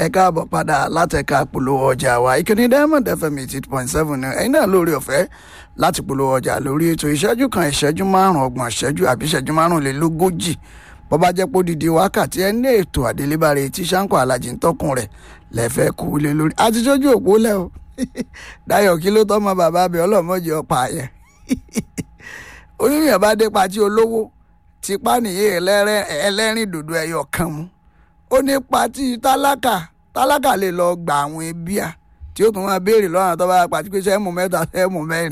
káàbọ̀ padà látẹ̀ka polówó ọjà wa ìkíni diamond fm eight point seven ẹ̀yin náà lórí ọ̀fẹ́ láti polówó ọjà lórí ètò ìṣẹ́jú kan ìṣẹ́jú márùn-ún ọgbọ̀n ìṣẹ́jú àbí ìṣẹ́jú márùnlélógójì bó bá jẹ́ pé odidi wákàtí ẹ ní ètò àdélébáre tí sanko alájí ń tọkùn rẹ̀ lẹ́fẹ̀ẹ́ kú lé lórí àti sójú òpó lẹ́ o dayo kí ló tọ́mọ bàbá bẹ ọlọ́mọdé ọ̀pá yẹn oníyàn bá dé patí olówó tipa nìyí ẹlẹ́rìn dòdò ẹyọ kan mu ó ní patí tálákà tálákà lè lọ gba àwọn bíà tí ó tún máa béèrè lọ́nà tó bá pàtí pé sẹ́mu mẹ́ta sẹ́mu mẹ́rin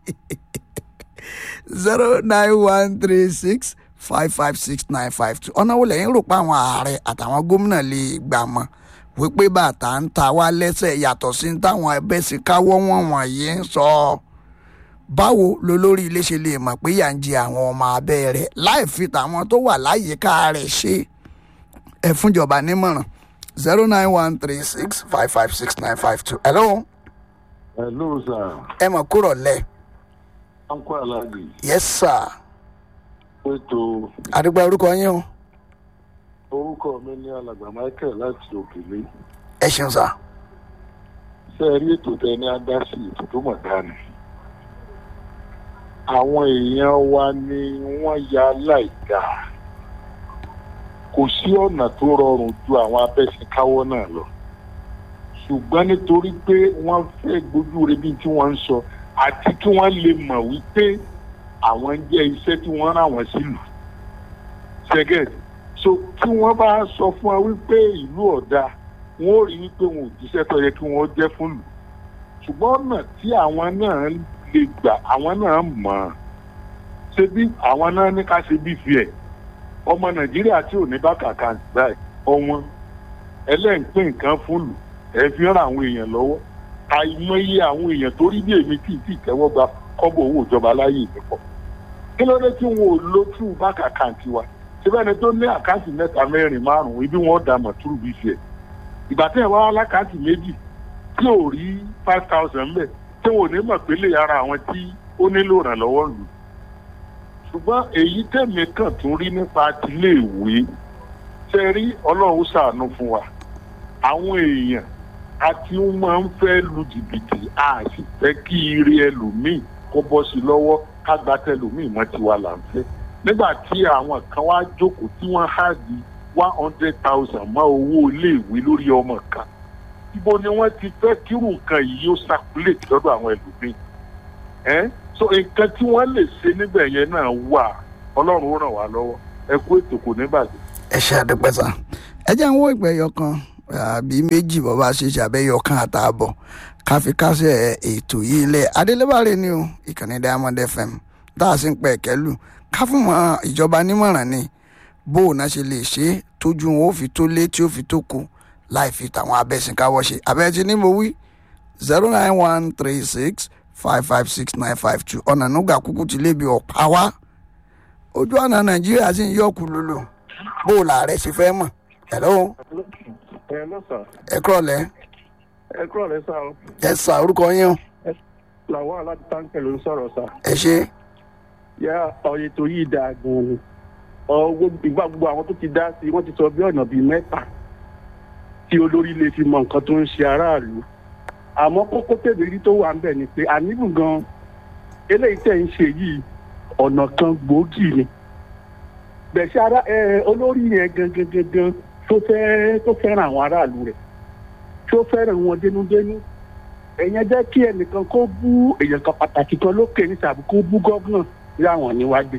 zero nine one three six five five six nine five two ọ̀nà wo lẹ́yìn rò pé àwọn ààrẹ àtàwọn gómìnà lè gbà mọ́ wípé bàtà ń ta wá lẹ́sẹ̀ yàtọ̀ sí táwọn ẹbẹ̀ sì káwọ́ wọn wọ̀nyí ń sọ ọ́ báwo lolórí ilé ṣe lè mọ̀ pé yà ń jẹ àwọn ọmọ abẹ́ rẹ̀ láì fi tàwọn tó wà láyìíká rẹ̀ ṣe ẹ fúnjọba nímọ̀ràn zero nine one three six five five six nine five two hello hello sir ẹ mọ̀ kúrọ̀ lẹ̀ uncle alhaji yes sir ètò àdúgbò orúkọ yín o orúkọ mi ní alàgbà michael láti òkèlè ẹ ṣeun sir ṣe rí ètò tẹ ní adásí ètò tó mọ̀ dání àwọn èèyàn wa ni wọ́n ya láìda kò sí ọ̀nà tó rọrùn ju àwọn abẹ́sìnkáwọ́ náà lọ ṣùgbọ́n nítorí pé wọ́n fẹ́ gbójú rẹ bí tí wọ́n ń sọ àti kí wọ́n lè mọ̀ wípé àwọn jẹ́ iṣẹ́ tí wọ́n rán wọn sílùú ṣẹ́gẹ̀dì so tí wọ́n bá sọ fún wa wípé ìlú ọ̀dà wọ́n ó rí wípé wọn ò jíṣẹ́ tó yẹ kí wọ́n jẹ́ fún lù ṣùgbọ́n ọ̀nà tí àwọn náà lè gbà àwọn náà mọ̀ ọ́n ṣe bí àwọn náà ní ká ṣe bí fi ẹ̀ ọmọ nàìjíríà tí ò ní bá kàkà báyìí ọwọ́n ẹlẹ́ǹpẹ́ nǹkan fún lù ẹ fi ràn àwọn èèyàn lọ́wọ́ àìmọye àwọn èèyàn tó rí bí èmi tí ì tí ì tẹ́wọ́ gba kọ́bọ̀ owó ìjọba láyé ìdìpọ̀ kí ló dé tí wọn ò lo true bank account wa síbẹ̀ ni tó ní àkáǹtì mẹ́ta mẹ́rin márùn-ún ibi wọn dà mọ̀ true bí fi ẹ̀ ìgbà tí ẹ̀ wá alákáǹtì méjì tí ò rí five thousand mbẹ̀ tí wọn ò ní mọ̀ pé lè ara àwọn tí ó nílò ìrànlọ́wọ́ lù ṣùgbọ́n èyí tẹ̀mí kàn tún rí nípa tiléèwé ṣe rí ọlọ́run ṣàánú fún wa àwọn èèyàn àti wọn máa ń fẹ́ lu jìbìtì a sì fẹ́ kí ire ẹlòmíì kó bọ́ sí lọ́wọ́ ká gba tẹlòmíì mọ́ tiwa là ń fẹ́ nígbà tí àwọn kan wá jókòó tí wọ́n há di one hundred thousand mọ́ owó iléèwé lórí ọmọ kan ibo ni wọ́n ti fẹ́ kírù nǹkan yìí ó circulate lọ́dọ̀ àwọn ẹlòmíì ẹ́ so nǹkan tí wọ́n lè ṣe níbẹ̀ yẹn náà wà ọlọ́run ó ràn wá lọ́wọ́ ẹ kú ètò kò ní bàjẹ́. ẹ ṣe àdúpẹ́ sá ẹ jẹ́ ń wó ìgbẹ́yọ kan àbí méjì bọ́ba ṣe ṣàbẹ́yọ kan àtààbọ̀ káfíkásẹ̀ ètò yìí lẹ̀ adélébàrè ni o ìkànnì diamond fm tá a sì ń pẹ̀ kẹ́lù ká fún mọ́ ìjọba nímọ̀ràn ni bó o náà ṣe lè ṣe é tójú wọn ó fi tó lé tí ó fi tó kù láì fi tàwọn abẹ́sìnkáwọ́ ṣe abẹ́tí ní mo wí zero nine one three six five five six nine five two ọ̀nà nùgà kúkú ti lébi ọ̀pá wá ojú ọ̀nà nàìjíríà sì ń yọ̀kù lulu bó o làárẹ̀ ṣe fẹ́ mọ̀ hello ẹ lọ sà ẹ kúrọ̀lẹ́ ẹ kúrò lẹ sà o ẹ sà orúkọ yín o làwọn aláàbí táǹkì ló ń sọ̀rọ̀ sà ẹ ṣe yá ọyẹ tó yí dáa gan-an ni ọwọ́ ìgbà gbogbo àwọn tó ti dá sí i wọ́n ti sọ bí ọ̀nà bíi mẹ́ta tí olórí lè fi mọ nǹkan tó ń ṣe aráàlú àmọ́ kókó tèmi rí tó wà ń bẹ̀ ni pé àníbù gan eléyìí tẹ̀ ń ṣe yìí ọ̀nà kan gbòógì ni bẹ̀ṣẹ̀ ara ẹ olórí yẹn gangan gangan tó fẹ́ tó fẹ́ràn àwọn aráàlú rẹ̀ tó fẹ́ràn wọn dénúdénú ẹ̀yẹn jẹ́ kí ẹnìkan kó bú èèyàn kan pàtàkì kan lókè ní tàbí kó bú gọ́vnà láwọn níwájú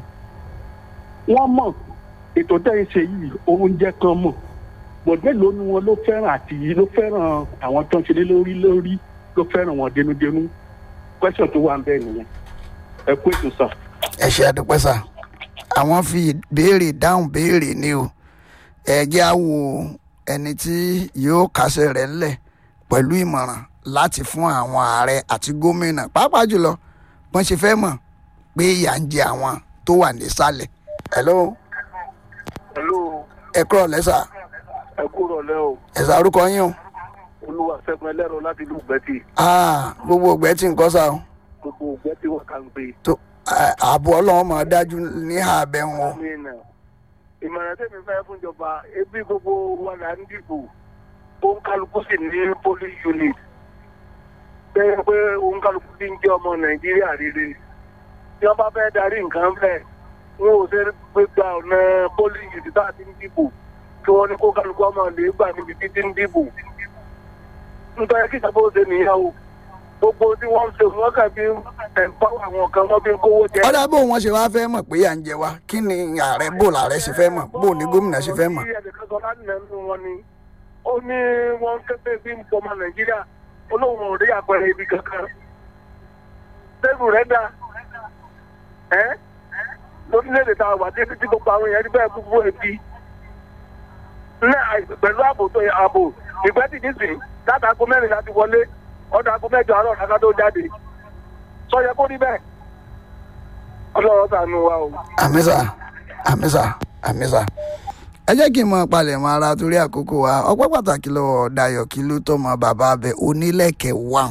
wọ́n mọ̀ ètò tẹ́ ń ṣe yìí oúnjẹ kan mọ̀ bọ̀dẹ́ ló ní wọn ló fẹ́ràn àti ló fẹ́ràn àwọn tó ń ṣe lé lórí lórí ló fẹ́ràn wọn dénúdénú kwẹ́sọ̀n tó wà ń bẹ́ẹ̀ nìyẹn ẹ kú ètò sà. ẹ ṣe àdúpẹ́ sà àwọn fi béèrè dáhùn béèrè ni o ẹ jẹ́ á wo ẹni tí yóò kásẹ̀ rẹ̀ ńlẹ̀ pẹ̀lú ìmọ̀ràn láti fún àwọn ààrẹ àti gómìnà pàápàá jùlọ wọ́n ṣe fẹ́ mọ̀ pé ìyà ń jẹ àwọn tó wà nísàlẹ̀ hello hello ẹ kúrọ̀ lẹ́sà ẹ kúrò lẹ́ o ẹ̀sà orúkọ yín o olúwa sẹ́gun ẹlẹ́rọ láti ìlú gbẹ́tì Ah, gbogbo ògbẹ́ tí nǹkan sá o gbogbo gbẹ́tì wà kà ń gbé. tó à- ààbò ọlọ́run máa dájú ní ààbẹ̀ wọn àmín ìmọ̀ràn tẹ̀mí fẹ́ fún ìjọba ebi gbogbo wa là ń dìbò òǹkálukú sì ní police unit bẹ́ẹ̀ pé òǹkálukú ti ń jẹ́ ọmọ nàìjíríà rere tí wọ́n bá fẹ́ darí nǹkan bẹ́ẹ̀ wọn ò ṣe gbégbá ọ̀nà police unit tá a ti ń dìbò kí wọ́n ní kó kálukú ọmọ lè gbà níbi títí ń dìbò nítorí kí ìjọba ó ṣe nìyẹn o gbogbo tí wọ́n ń ṣe wọ́n kàn bí ẹ̀ńpáwọ̀ àwọn kan wọ́n fi ń kówó jẹ. ọ̀dà bó wọn ṣe wá fẹ́ mọ̀ pé à ń jẹ wá kí ni ààrẹ bò làárẹ̀ ṣe fẹ́ mọ̀ bó ní gómìnà ṣe fẹ́ mọ̀. Ó ní ẹnìkan sọ láti nínú wọn ni ó ní wọn kéde bí ń pọmọ nàìjíríà olóhùn ò rí àpẹẹrẹ ibi kankan sẹ́gùn rẹ̀ dá ẹ́ lórílẹ̀‐èdè tá a wà dé títí gbogbo àwọn èèyàn rí bẹ́ẹ̀ gbogbo ẹbí ní àìsàn pẹ̀lú ààbò tó yẹ ààbò ìgbẹ́ ti nísìn láti aago mẹ́rin láti wọlé ọ̀dọ̀ aago mẹ́jọ àárọ̀ láti tó jáde sọ yẹ kó rí bẹ́ẹ̀ ọlọ́run ṣàánú wa o. àmísà àmísà àmísà ẹ jẹ́ kí n mọ palẹ̀mọ́ ara torí àkókò wa ọpẹ́ pàtàkì lọ́wọ́ Dayọ̀ kí ló tọ́ mọ bàbá abẹ onílẹ̀kẹ̀ wà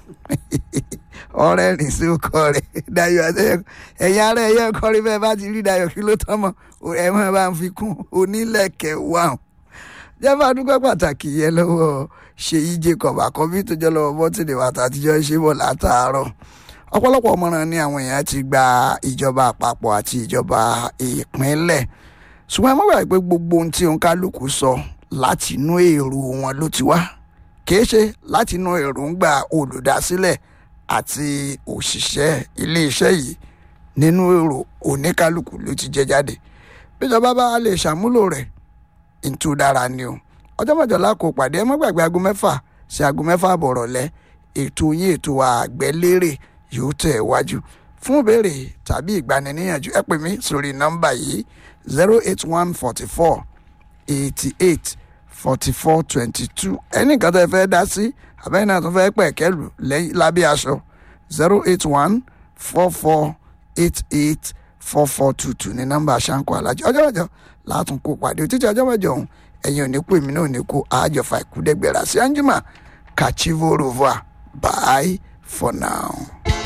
ọ̀rẹ́ rìn sí ọkọ rẹ̀ Dayọ̀ àtẹ̀yẹ ẹ̀yin ara ẹ̀yẹ ọkọ rí bẹ́ẹ̀ bá ti rí Dayọ̀ kí ló tọ́ mọ ẹ̀ mọ́ bá ń fi kún onílẹ̀kẹ̀ wà jẹ́fà dúpẹ́ pàtàkì yẹn lọ́wọ́ Ṣèyí Jacob àkọ́bí tó jẹ́ lọ́wọ́ bọ́tìlẹ̀ wà tàtijọ́ ṣe bọ̀ látàárọ̀ ọ̀pọ̀lọpọ̀ ọmọràn ni àwọn èèyàn ti gba ìjọba àpapọ̀ àti ìjọba ìpínlẹ̀ ṣùgbọ́n ẹ má gbàgbé pé gbogbo ohun tí òǹkálùkù sọ láti inú èrò wọn ló ti wá kìí ṣe láti inú èròǹgbà olùdásílẹ̀ àti òṣìṣẹ́ iléeṣẹ́ yìí nínú èrò oníkálùkù ló ti jẹ jáde bíjọba bá lè ṣàmúlò rẹ̀ ntú dára ni o ọjọ́ mọ́jọ́lá kò pàdé ẹ má gbàgbé aago mẹ́fà sí aago mẹ́fà bọ̀rọ̀ lẹ́ ètò yín ètò àgbẹ̀lérè yóò tẹ̀ wájú fún ìbéèrè tàbí ìgbaniníyànjú ẹ pè mí sórí nọ́mbà yìí zero eight one forty four eighty eight forty four twenty two ẹnì kan tẹ́ fẹ́ dá sí àbẹ́yìn náà tó fẹ́ pẹ̀ kẹ́lù lẹ́yìn lábẹ́ aṣọ zero eight one four four eight eight four four two two ní nọ́mbà ṣáńkó alájọ ọjọ́ mẹ́jọ látún kó pàdé títí ọjọ́ mẹ́jọ ọ̀hún ẹ̀yin ò ní kú èmi náà ò ní kú àjọfà ìkúdẹ́gbẹ̀rà sí anjima kàchívo rover bye for now.